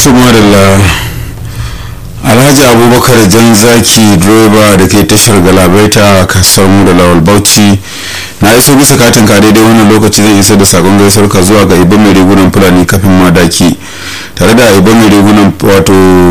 tumarila alhaji abubakar jan zaki direba da ke tashar galabaita a kasuwar mu da lawal bauchi na iso bisa katin ka daidai wannan lokaci zai isa da sakon gaisuwar ka zuwa ga ibon mai rigunan fulani kafin madaki tare da ibon mai rigunan wato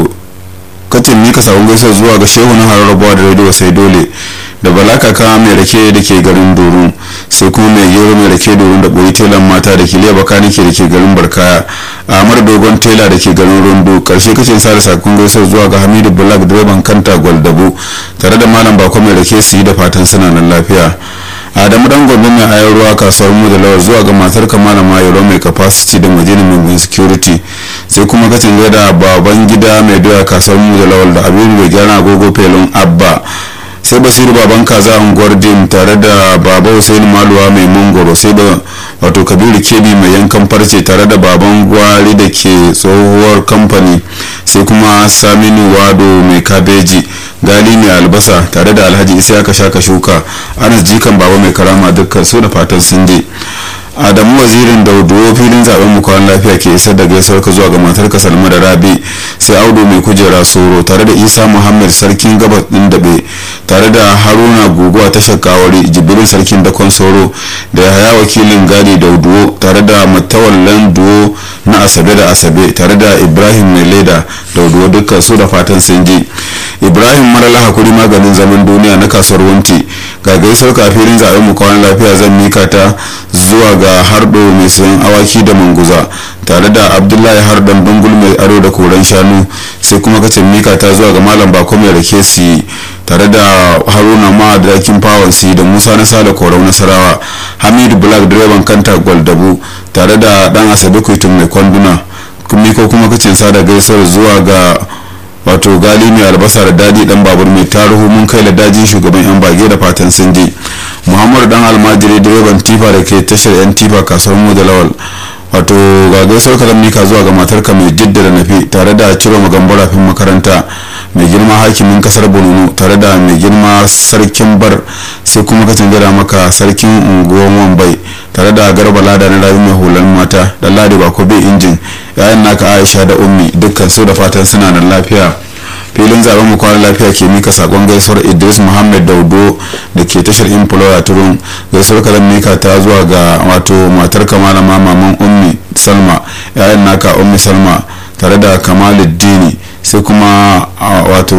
katin mika sakon gaisuwar zuwa ga shehu na hararrabuwa da rediyo sai dole da balakaka mai rake da ke garin doru sai kuma mai gero mai rake doru da boyi telan mata da ke leba kanike da ke garin barkaya amar dogon tela da ke garin rondo karshe kace sa da sakon gaisuwar zuwa ga hamidu black direban kanta gwaldabo tare da malam bako mai rake su yi da fatan suna nan lafiya adamu dan gobe mai ayar ruwa kasuwar mu da lawar zuwa ga matar kamala mayoro mai capacity da madina mai security sai kuma kacin da baban gida mai doya kasuwar mu da lawal da abin da gyara agogo felon abba sai basiru baban kaza unguwar dim tare da baba hussein maluwa mai mangoro sai da wato kabiru kebi mai yankan farce tare da baban gwari da ke tsohuwar kamfani sai kuma saminu wado mai kabeji gali mai albasa tare da alhaji isa ka shaka shuka anas jikan baba mai karama dukkan su da fatan sun je adamu wazirin dauduwo filin zaben mu kwan lafiya ke isar da gaisuwar ka zuwa ga matar ka salma da rabi sai audu mai kujera soro tare da isa muhammad sarkin gabas din dabe tare da haruna guguwa ta shakawari jibirin sarkin dakon soro da yahaya wakilin gadi dauduwo tare da matawallan duwo na asabe da asabe tare da ibrahim mai leda dauduwo dukkan su da fatan sun ji ibrahim marala hakuri maganin zaman duniya na kasuwar wanti ga gaisuwar kafin zaben mu kwan lafiya zan mika ta zuwa ga hardo mai sayan awaki da manguza tare da abdullahi hardan bangul mai aro da koren shanu sai kuma kacin mika ta zuwa ga malam bako mai rake su tare da haruna ma da dakin fawon su da musa na sale korau nasarawa hamidu black direban kanta gwaldabu tare da dan asabe kuitun mai kwanduna ko kuma kacin sada gaisuwar zuwa ga wato gali mai albasa da dadi dan babur mai taruhu mun kai da dajin shugaban yan bage da fatan sun je muhammadu dan almajiri direban tifa da ke tashar yan tifa kasuwar mu da lawal wato ga gaisuwar kalam mika zuwa ga matarka mai jidda da nafi tare da ciro magambara fin makaranta mai girma hakimin kasar borno tare da mai girma sarkin bar sai kuma ka gada maka sarkin unguwar wambai tare da garba lada na rayu mai hulan mata da ladi bako bai injin yayan naka aisha da ummi dukkan su da fatan suna nan lafiya filin zaben mu kwanan lafiya ke mika sakon gaisuwar idris muhammad daudo da ke tashar imploya turun gaisuwar kalan mika ta zuwa ga wato matar kamala maman ummi salma yayan naka ummi salma tare da kamaluddini sai kuma wato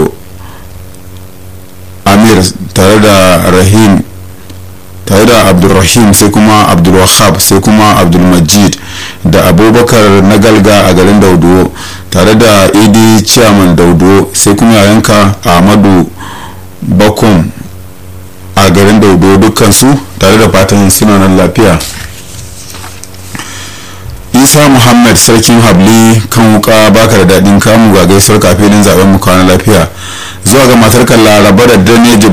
amir tare da rahim tare da abdulrahim sai kuma abdulwahab sai kuma abdulmajid da abubakar na galga a garin dauduwo tare da idi chairman dauduwo sai kuma yayanka ahmadu bakum a garin dauduwo dukkansu tare da fatan suna nan lafiya isa muhammad sarkin habli kan wuka baka da daɗin kamu ga gaisuwar kafin zaben mu kwana lafiya zuwa ga matar laraba da daneji